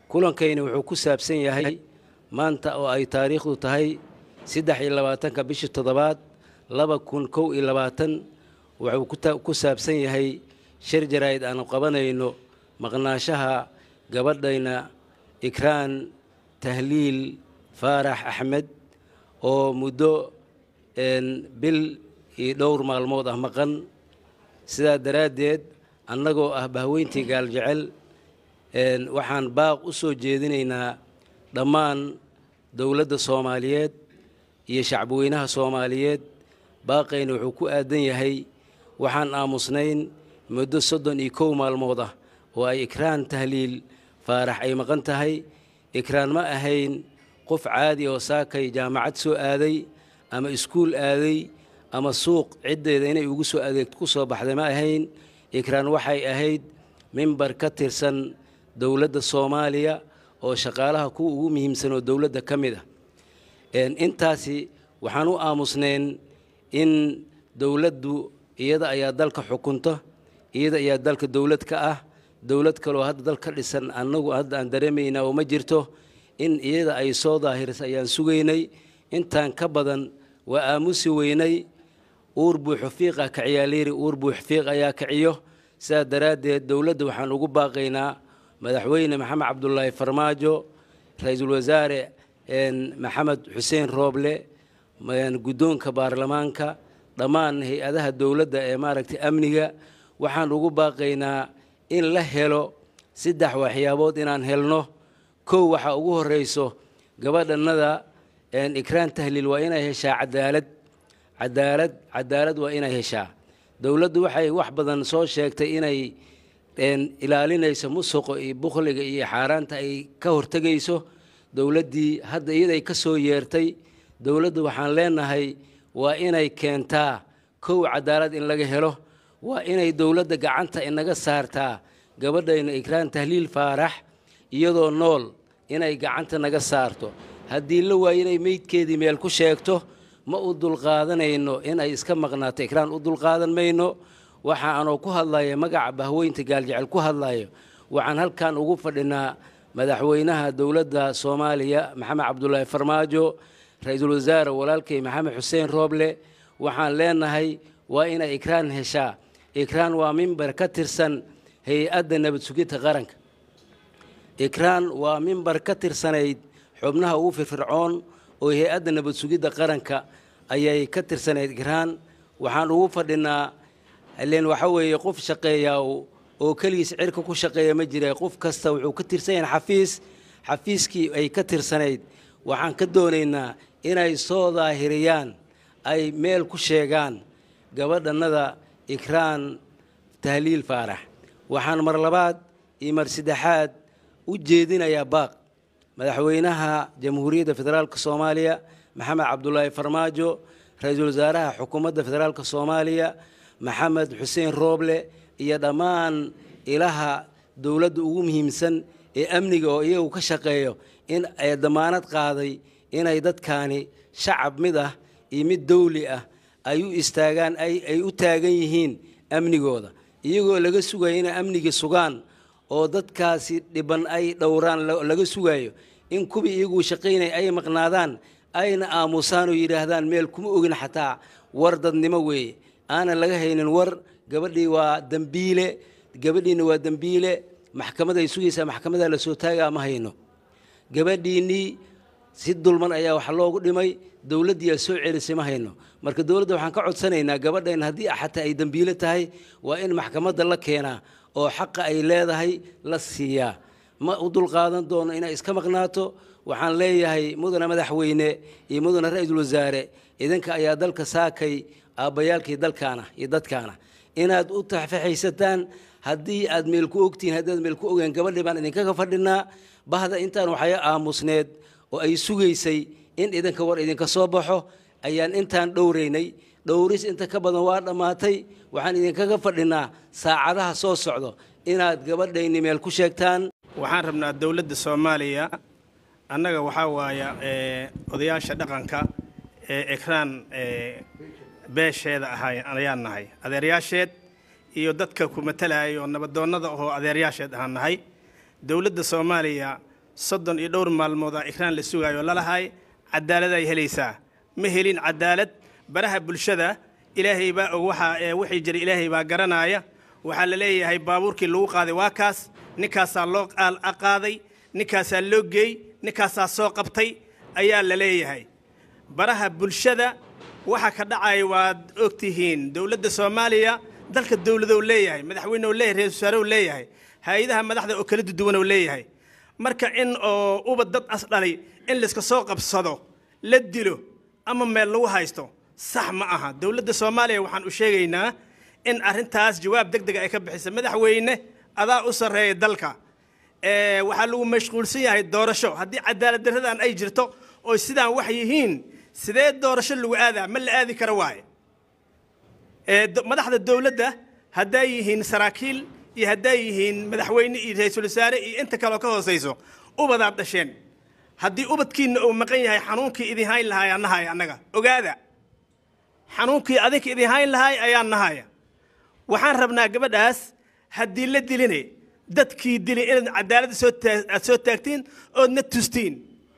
kulankayna wuxuu ku saabsan yahay maanta oo ay taariikhdu tahay saddex iyo labaatanka bishii toddobaad laba kun kow iyo labaatan wuxuu ku saabsan yahay shir jaraa'id aanu qabanayno maqnaashaha gabadhayna ikraan tahliil faarax axmed oo muddo bil iyo dhowr maalmood ah maqan sidaa daraaddeed annagoo ah bahweyntii gaaljecel waxaan baaq u soo jeedinaynaa dhammaan dowladda soomaaliyeed iyo shacbweynaha soomaaliyeed baaqayna wuxuu ku aadan yahay waxaan aamusnayn muddo soddon iyo kow maalmood ah oo ay ikraan tahliil faarax ay maqan tahay ikraan ma ahayn qof caadi oo saakay jaamacad soo aaday ama iskuul aaday ama suuq ciddeeda inay ugu soo adeegto ku soo baxday ma ahayn ikraan waxay ahayd mimbar ka tirsan dowladda soomaaliya oo shaqaalaha kuwa ugu muhiimsan oo dowladda ka mid ah intaasi waxaan u aamusnayn in dowladdu iyada ayaa dalka xukunta iyada ayaa dalka dowlad ka ah dowlad kaloo hadda dal ka dhisan annagu hadda aan dareemaynaa oo ma jirto in iyada ay soo daahirisa ayaan sugaynay intaan ka badan waa aamusi weynay uur buuxu fiiqa kaciyaalyiri uur buux fiiq ayaa kiciyo sidaa daraaddeed dowladda waxaan ugu baaqaynaa madaxweyne maxamed cabdulaahi farmaajo ra-iisul wasaare maxamed xuseen rooble guddoonka baarlamaanka dhammaan hay-adaha dowladda ee maaragtay amniga waxaan ugu baaqaynaa in la helo saddex waxyaabood inaan helno kow waxaa ugu horreyso gabadhannada ikraan tahliil waa inay heshaa cadaalad cadaalad cadaalad waa inay heshaa dowladdu waxay wax badan soo sheegtay inay ilaalinayso musuqa iyo bukhliga iyo xaaraanta ay ka hortegayso dowladdii hadda iyaday ka soo yeertay dowladdu waxaan leenahay waa inay keentaa kow cadaalad in laga helo waa inay dowladda gacanta inaga saartaa gabadhayna ikraan tahliil faarax iyadoo nool inay gacanta naga saarto haddii la waayo inay meydkeedii meel ku sheegto ma u dulqaadanayno inay iska maqnaato ikraan u dulqaadan mayno waxa aanoo ku hadlaya magaca bahweynta gaaljecel ku hadlayo waxaan halkan ugu fadhinaa madaxweynaha dowladda soomaaliya maxamed cabdulaahi farmaajo ra-iisul wasaare walaalkay maxamed xuseen rooble waxaan leenahay waa inay ikraan heshaa ikraan waa mimbar ka tirsan hay-adda nabad sugidta qaranka ikraan waa mimbar ka tirsanayd xubnaha ugu firfircoon oo hay-adda nabad sugidda qaranka ayay ka tirsanayd ikraan waxaan ugu fadhinaa ileen waxa weeye qof shaqeeyaa oo keligiis cirka ku shaqeeya ma jira qof kasta wuxuu ka tirsan yahay xafiis xafiiskii ay ka tirsanayd waxaan ka doonaynaa inay soo daahiriyaan ay meel ku sheegaan gabadhannada ikraan tahliil faarax waxaan mar labaad iyo mar saddexaad u jeedinayaa baaq madaxweynaha jamhuuriyadda federaalka soomaaliya maxamed cabdulaahi farmaajo ra-iisul wasaaraha xukuumadda federaalka soomaaliya maxamed xuseen rooble iyo dhammaan ilaha dowladda ugu muhiimsan ee amniga oo iyagu ka shaqeeyo in ay damaanad qaaday inay dadkaani shacab mid ah iyo mid dawli ah ay u istaagaan ay u taagan yihiin amnigooda iyagoo laga sugayo inay amnigii sugaan oo dadkaasi dhiban ay dhowraan laga sugayo in kuwii iyaguu shaqaynaya ay maqnaadaan ayna aamusaan oo yidhaahdaan meel kuma ogin xataa war dadnimo weeye aanan laga haynin war gabadhii waa dembiile gabadhiinna waa dembiile maxkamaday sugaysaa maxkamadaa la soo taagaa ma hayno gabadhiinnii si dulman ayaa wax loogu dhimay dowladdiiaa soo celisay ma hayno marka dowladda waxaan ka codsanaynaa gabadhayn haddii xataa ay dembiile tahay waa in maxkamadda la keenaa oo xaqa ay leedahay la siiyaa ma u dulqaadan doono inay iska maqnaato waxaan leeyahay mudana madaxweyne iyo mudana ra-iisul wasaare idinka ayaa dalka saakay aabbayaalkii dalkaana iyo dadkaana inaad u tafaxaysataan haddii aad meel ku ogtihiin haddii aad meel ku ogeen gabadhii baan idinkaga fadhinaa bahda intaan waxay aamusneed oo ay sugaysay in idinka war idinka soo baxo ayaan intaan dhowraynay dhowris inta ka badan waa dhammaatay waxaan idinkaga fadhinaa saacadaha soo socdo inaad gabadhayni meel ku sheegtaan waxaan rabnaa dowladda soomaaliya annaga waxaa waaya odayaasha dhaqanka ee ekraan beesheeda ahay ayaan nahay adeeryaasheed iyo dadka ku matalaya oo nabadoonnada ahoo adeeryaasheed ahaan nahay dowladda soomaaliya soddon iyo dhowr maalmoodaa ikraan la sugaayo lalahay cadaalad ay helaysaa ma helin cadaalad baraha bulshada ilaahay baa og waxaa wixii jira ilaahay baa garanaaya waxaa la leeyahay baabuurkii lagu qaaday waa kaas ninkaasaa loo qaaday ninkaasaa loo geey ninkaasaa soo qabtay ayaa la leeyahay baraha bulshada waxa ka dhacaya waad ogtihiin dowladda soomaaliya dalka dowladow leeyahay madaxweynew leeyahay ra-isul wasaarew leeyahay hay-adaha madaxda oo kala duduwanow leeyahay marka in oo uba dad as dhalay in layska soo qabsado la dilo ama meel lagu haysto sax ma aha dowladda soomaaliya waxaan u sheegaynaa in arrintaas jawaab deg dega ay ka bixisa madaxweyne adaa u sarreeya dalka waxaa lagu mashquulsan yahay doorasho haddii cadaalad darradan ay jirto oo sidaan wax yihiin sidee doorasho lagu aadaa ma la aadi kara waaye madaxda dowladda hadday yihiin saraakiil iyo hadday yihiin madaxweyne iyo ra-iisul wasaare iyo inta kaleo ka hoosayso ubadaad dhasheen haddii ubadkiinna uu maqan yahay xanuunkii idin hayn lahaay aan nahaya annaga ogaada xanuunkii adinka idin hayn lahaay ayaan nahaya waxaan rabnaa gabadhaas haddii la diline dadkii dilay inaad cadaaladda soo aad soo taagtiin ood na tustiin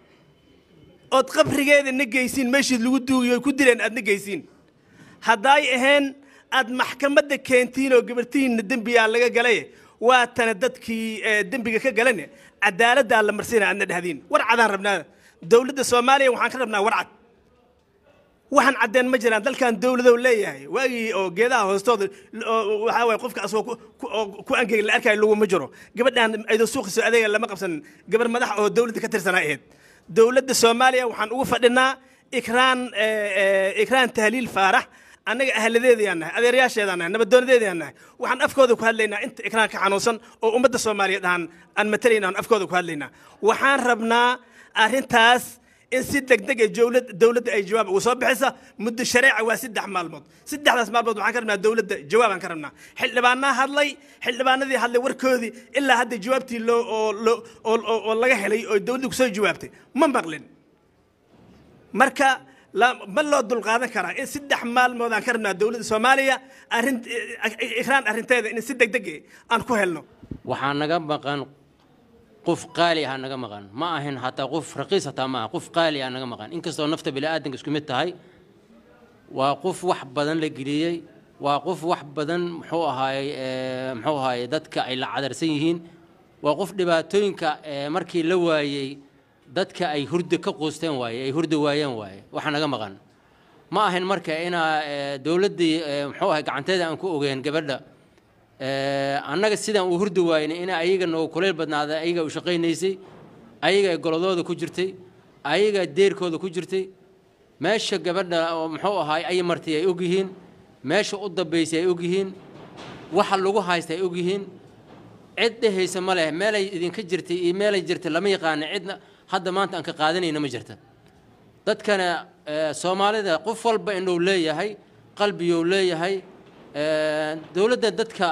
ood qabrigeeda na geysiin meeshii lagu duugiyo ku dileen aad na geysiin haddaay ahayn aad maxkamadda keentiin oo gabartihiinna dembiyaa laga galay waa tana dadkii dembiga ka galane cadaaladdaa la marsiina aadna dhahdiin war cadaan rabnaa dowladda soomaaliya waxaan ka rabnaa war cad waxaan caddeen ma jiraan dalkan dowladow leeyahay waagii oo geedaha hoostooda waxaa waye qofka asagoo ku angegi la arkayo laguma jiro gabadhaan aydo suuqiso adeega lama qabsanin gabar madax oo dowladda ka tirsanaa ahayd dowladda soomaaliya waxaan ugu fadhinaa ikraan ikraan tahliil faarax annaga ahladeedayaan nahay adeerayaasheedaan nahay nabadoonadeedayaan nahay waxaan afkooda ku hadlaynaa inta ikraan ka xanuunsan oo ummadda soomaaliyeed aan aan matalayna aan afkooda ku hadlaynaa waxaan rabnaa arrintaas in si degdeg ee dowladda ay jawaab uga soo bixisa muddo shareeca waa saddex maalmood saddexdaas maalmood waxaan ka rabnaa dowladda jawaabaan ka rabnaa xildhibaanaa hadlay xildhibaanadii hadlay warkoodii ilaa hadda jawaabtii loo oo oo laga helay oo dowladda kusoo jawaabtay ma maqlin marka ma loo dulqaadan karaa in saddex maalmood aan ka rabnaa dowladda soomaaliya arrin ikraan arrinteeda in si degdeg aan ku helno waxaa naga maqan qof qaali ah naga maqan ma ahin hataa qof raqiis hataa ma aha qof qaali ah naga maqan inkastoo nafta bini'aadanka isku mid tahay waa qof wax badan la geliyey waa qof wax badan muxuu ahaayey muxuu ahaayey dadka ay la cadarsan yihiin waa qof dhibaatooyinka markii la waayey dadka ay hurda ka quusteen waaye ay hurda waayeen waaye waxa naga maqan ma ahin marka inaa dowladdii muxuu ahay gacanteeda aan ku ogeen gabadha annaga sidaan uu hurdi waayna in ayaga noogu kuleyl badnaada ayaga u shaqaynaysay ayaga ay goladooda ku jirtay ayaga deerkooda ku jirtay meesha gabadha muxuu ahaay ay martay ay ogyihiin meesha u dambaysay ay ogyihiin waxa lagu haysta ay ogyihiin cid dhehaysa ma leh meelay idinka jirtay iyo meelay jirtay lama yaqaana cidna hadda maanta aan ka qaadanayna ma jirta dadkana soomaalida qof walba inuu leeyahay qalbiyou leeyahay dowladda dadka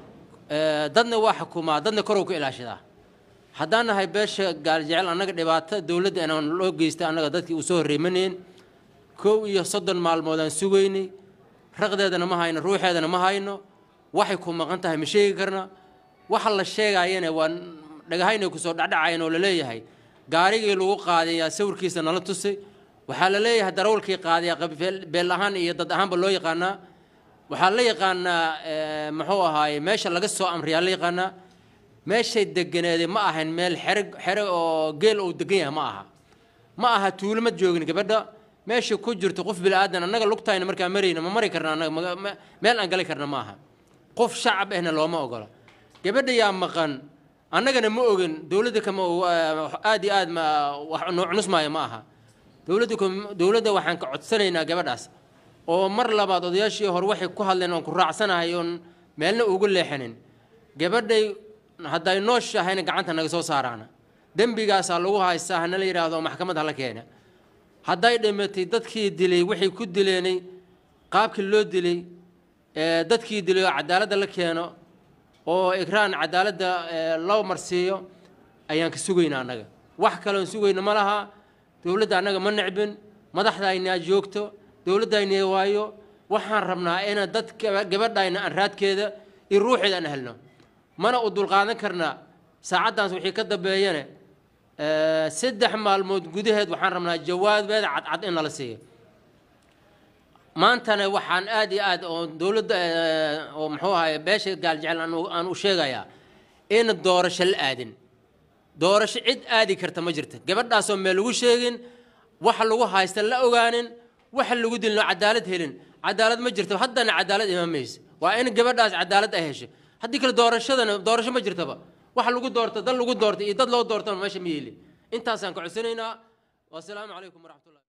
dadna waa xukumaa dadna korow ka ilaashadaa haddaan nahay beesha gaaljecel annaga dhibaato dowladda inaan loo geysta annaga dadkii uu soo horreymaneen kow iyo soddon maalmoodaan sugaynay raqdeedana ma hayno ruuxeedana ma hayno waxay ku maqan tahay ma sheegi karna waxa la sheegaayana waa dhagahaynay kusoo dhacdhacayan oo laleeyahay gaarigii lagu qaadayaa sawirkiisa nala tusay waxaa la leeyahay darawalkii qaadayaa beel ahaan iyo dad ahaanba loo yaqaanaa waxaa la yaqaanaa muxuu ahaaye meesha laga soo amriyaa la yaqaanaa meeshay deganeeday ma ahayn meel xere xere oo geel uu degan yahay ma aha ma aha tuulo ma joogin gabadha meesha ku jirto qof bilaadan annaga lugtayna markaa marayna ma mari karna annaga meel aan gali karna ma aha qof shacab ahna looma ogola gabadha yaa maqan annagana ma ogin dowladda kama aad iyo aad ma wax nuucnusmaayo ma aha dowladda dowladda waxaan ka codsanaynaa gabadhaas oo mar labaad odayaashii hore waxay ku hadleen oon ku raacsanahay oon meelna ugu leexanin gabadhay hadday nooshahayna gacanta naga soo saaraana dembigaasaa lagu haystaa hana la yidhaahdo maxkamad hala keena hadday dhimatay dadkii dilay waxay ku dileenay qaabkii loo dilay dadkii dilay oo cadaaladda la keeno oo ikraan cadaaladda loo marsiiyo ayaan ka sugaynaa annaga wax kaleon sugayna ma laha dowladda annaga ma necbin madaxdaynaa joogto dowladdayna waayo waxaan rabnaa inaan dad gabadhayna aan raadkeeda iyo ruuxeeda aan helno mana u dulqaadan karnaa saacaddaas wixii ka dambeeyane Eh, saddex maalmood gudaheed waxaan rabnaa jawaabeeda cadcad in nala siiyo maantana waxaan aad iyo aad oo dowladda eh, oo muxuu ahaye beesha gaaljecel aan u- aan u sheegayaa in doorasho la aadin doorasho cid aadi karta ma jirta gabadhaasoo meel lagu sheegin waxa lagu haysta la ogaanin waxa lagu dilno cadaalad helin cadaalad ma jirto haddana cadaalad imaamaysa waa in gabadhaas cadaalad ay hesho haddii kale doorashadana doorasho ma jirtaba waxa lagu doorto dad lagu doorto iyo dad loo doortona meesha ma yeelin intaasaan ka codsanaynaa wasalaamu calaykum waraxmatullahi